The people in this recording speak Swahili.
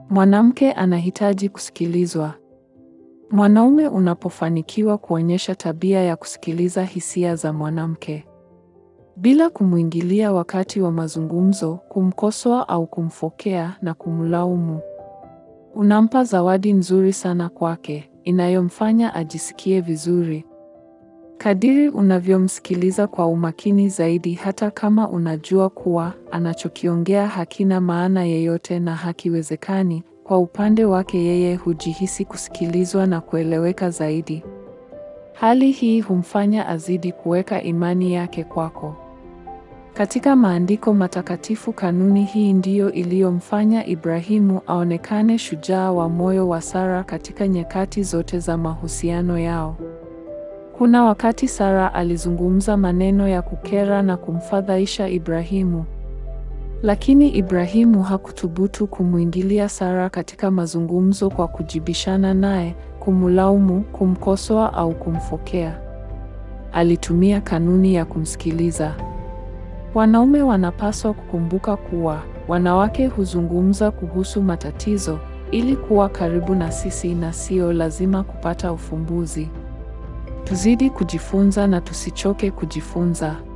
Mwanamke anahitaji kusikilizwa. Mwanaume unapofanikiwa kuonyesha tabia ya kusikiliza hisia za mwanamke bila kumwingilia wakati wa mazungumzo, kumkosoa au kumfokea na kumlaumu, unampa zawadi nzuri sana kwake, inayomfanya ajisikie vizuri. Kadiri unavyomsikiliza kwa umakini zaidi, hata kama unajua kuwa anachokiongea hakina maana yeyote na hakiwezekani, kwa upande wake yeye hujihisi kusikilizwa na kueleweka zaidi. Hali hii humfanya azidi kuweka imani yake kwako. Katika maandiko matakatifu, kanuni hii ndiyo iliyomfanya Ibrahimu aonekane shujaa wa moyo wa Sara katika nyakati zote za mahusiano yao. Kuna wakati Sara alizungumza maneno ya kukera na kumfadhaisha Ibrahimu. Lakini Ibrahimu hakuthubutu kumwingilia Sara katika mazungumzo kwa kujibishana naye, kumlaumu, kumkosoa au kumfokea. Alitumia kanuni ya kumsikiliza. Wanaume wanapaswa kukumbuka kuwa wanawake huzungumza kuhusu matatizo ili kuwa karibu na sisi na sio lazima kupata ufumbuzi. Tuzidi kujifunza na tusichoke kujifunza.